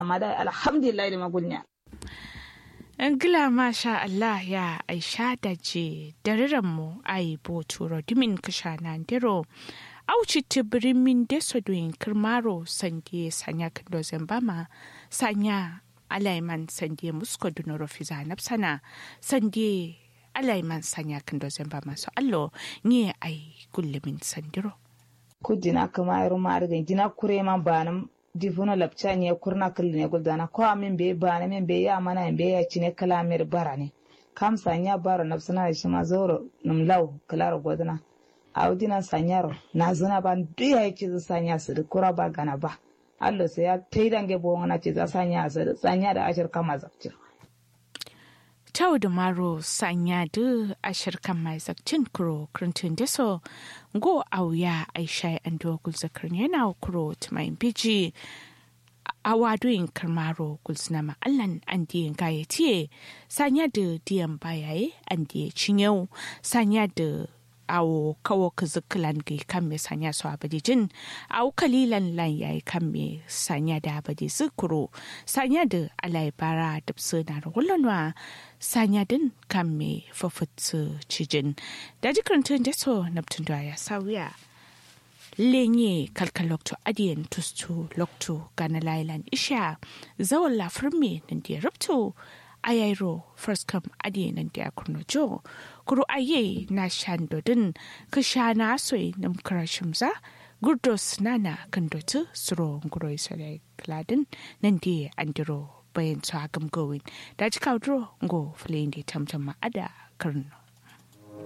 amma da alhamdulillah da magulnya Angila masha Allah ya aisha da je mu ai bo turo dimin kasha na ndiro auci tibirin min deso doin kirmaro sande sanya kando zambama sanya alaiman sande musko dunoro fiza napsana sande alaiman sanya kando zambama so allo ni ai gullumin sandiro kujina kama yaro ma arga jina kure ma banam difuno lapcha ne kurna kulne guldana ko amin be bana min be ya mana be ya cine kalamir barane kam sanya baro nafsana shi ma zoro num law kalaro godana audina sanyaro na zuna ban duya yake zu sanya su da kura ba gana ba allo sai ya taidange bo na ce za sanya su sanya da ashir kama zakcin Tau da maro sanya da ashir kan mai zakcin kuro krintun deso go auya aisha an dogul zakar yana kuro tumayin biji a wadoyin karmaro gulsuna ma'allan an diyan gayatiye sanya da diyan bayaye an diya cinyau sanya da awo kawo kizikilan ga kan me sanya su abadi jin awo kalilan lan yayi kan me sanya da abadi zikuro sanya da alai bara da na ragullanwa sanya din kan me fafutsu cijin da jikarantun da so naptun da ya sauya lenye kalkal lokto adiyan tustu lokto gana lailan isha zawon lafirme nan da ya rubto ayairo first come adi nan da kurno jo kuru aye na shandodin ka sha na soy nam karashimza gurdos nana kan dotu suro nguro isale kladin nan da andiro bayan su hagam gowin da ji kaudro ngo flin da tamtam ma ada karno